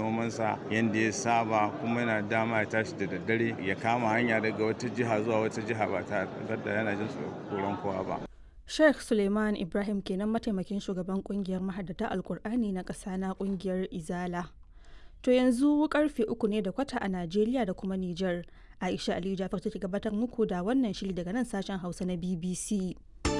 nomansa yadda ya saba kuma yana dama ya tashi da daddare ya kama hanya daga wata jiha zuwa wata jiha ba tare da yana jin tsoron kowa ba. Sheikh Suleiman Ibrahim kenan mataimakin shugaban kungiyar mahaddata Alkur'ani na ƙasa na kungiyar Izala. To yanzu karfe uku ne da kwata a Najeriya da kuma Nijar. Aisha Aliyu Jafar take gabatar muku da wannan shiri daga nan sashen Hausa na BBC.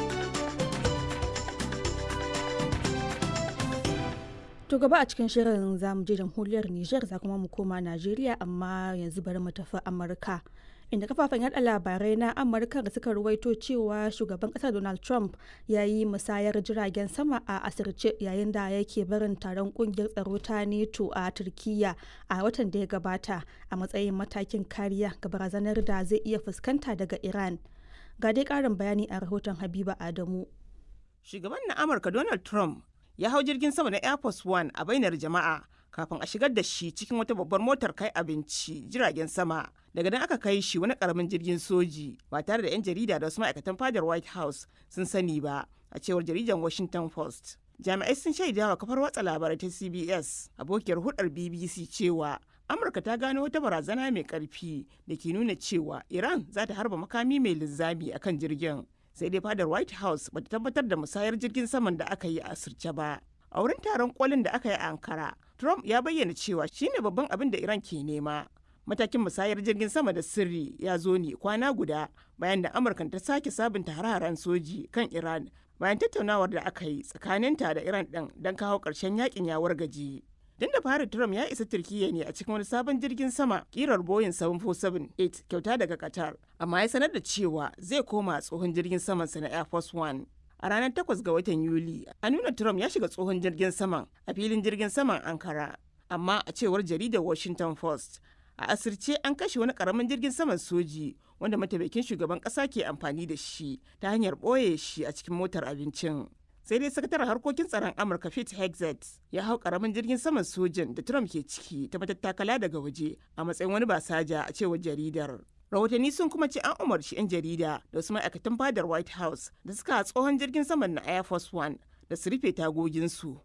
To gaba a cikin shirin za mu je jamhuriyar Nijar za kuma mu koma Najeriya amma yanzu bari mu tafi Amurka. Inda kafafen yada labarai na Amurka da suka ruwaito cewa shugaban kasar Donald Trump ya yi musayar jiragen sama a asirce yayin da yake barin taron kungiyar tsaro ta NATO a Turkiyya a watan da ya gabata a matsayin matakin kariya ga barazanar da zai iya fuskanta daga Iran. Ga dai karin bayani a rahoton Habiba Adamu. Shugaban na Amurka Donald Trump ya hau jirgin sama na Air Force One a bainar jama'a kafin a shigar da shi cikin wata babbar motar kai abinci jiragen sama. Daga nan aka kai shi wani karamin jirgin soji ba tare da 'yan jarida da wasu ma'aikatan fadar White House sun sani ba a cewar jaridar Washington Post. Jami'ai sun shaida wa kafar watsa labarai ta CBS abokiyar hudar BBC cewa Amurka ta gano wata barazana mai karfi da ke nuna cewa Iran za ta harba makami mai linzami akan jirgin. sai dai fadar white house bata tabbatar da musayar jirgin saman da aka yi a asirce ba a wurin taron kolin da aka yi a ankara trump ya bayyana cewa shine babban abin da iran ke nema matakin musayar jirgin sama da sirri ya zo ne kwana guda bayan da amurka ta sake sabunta hararen soji kan iran bayan tattaunawar da aka yi tsakaninta da iran din don kawo ƙarshen yakin ya wargaje Tun da fari Trump ya isa Turkiyya ne a cikin wani sabon jirgin sama kirar Boeing 747-8 kyauta daga Qatar, amma ya sanar da cewa zai koma tsohon jirgin samansa na Air Force One. A ranar 8 ga watan Yuli, a nuna Trump ya shiga tsohon jirgin saman a filin jirgin saman Ankara. Amma a cewar jaridar Washington Post, a asirce an kashe wani karamin jirgin saman soji wanda mataimakin shugaban kasa ke amfani da shi ta hanyar ɓoye shi a cikin motar abincin. sai dai sakataren harkokin tsaron amurka pete hexet ya hau karamin jirgin saman sojin da trump ke ciki ta matattakala daga waje a matsayin wani basaja a cewar jaridar rahotanni sun kuma ce an umarci 'yan jarida da wasu ma'aikatan fadar white house da suka tsohon jirgin saman na air force one da su rufe tagoginsu